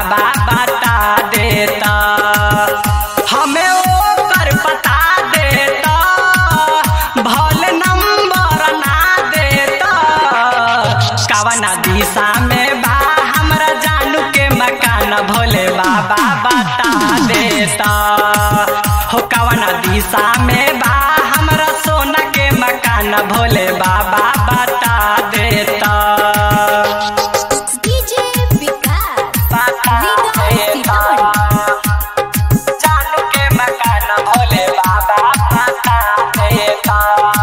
बाबा बता देता हमें ओकर बता देता भल नंबर ना देता कवना दिशा में बा हमरा जानू के मकान भोले बाबा बता देता हो कवना दिशा में बा हमरा सोना के मकान भोले बाबा बता देता डीजे विकास बता देता जानू के मकान भोले बाबा बता देता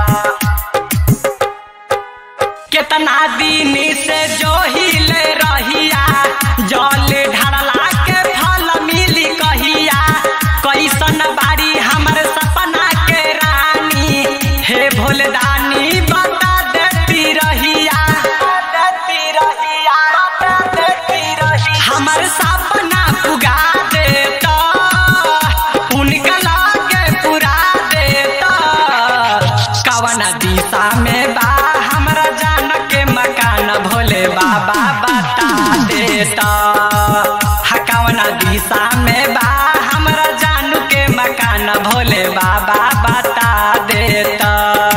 केतना दिन से जो हिले रहिया जल ढारला के फल मिली कहिया कैसन बारी हमर सपना के रानी हे भोलदानी बता देती रहिया देती रहिया बता देती रहिया हमर सपना पुगा देता उनका लागे पुरा देता कवन दिशा में बा हमरा जान के मकान भोले बाबा बता देता हा कवन दिशा में बा हमरा जानू के मकान भोले बाबा बता देता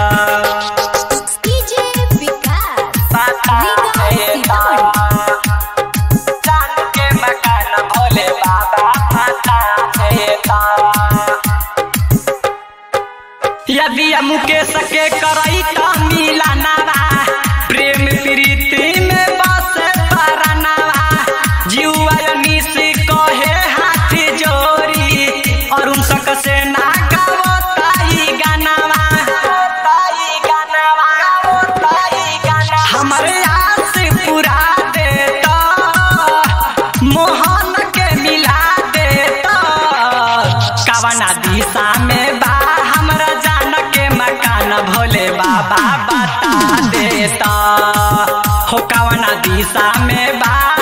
डीजे विकास बता देता जानू के मकान भोले बाबा बता देता यदि मुकेश के करई त मिलनवा प्रेम प्रीति में बस परनवा जीवा निस कहे हाथ जोड़ी अरुण सक से ना गावताई गानवा ताई गानवा गावताई गानवा हमरे आस पूरा देता मोहन के मिला देता कवना दिशा में बा हमरा जान के मकान भोले बाबा बता देता हो कवना दिशा में बा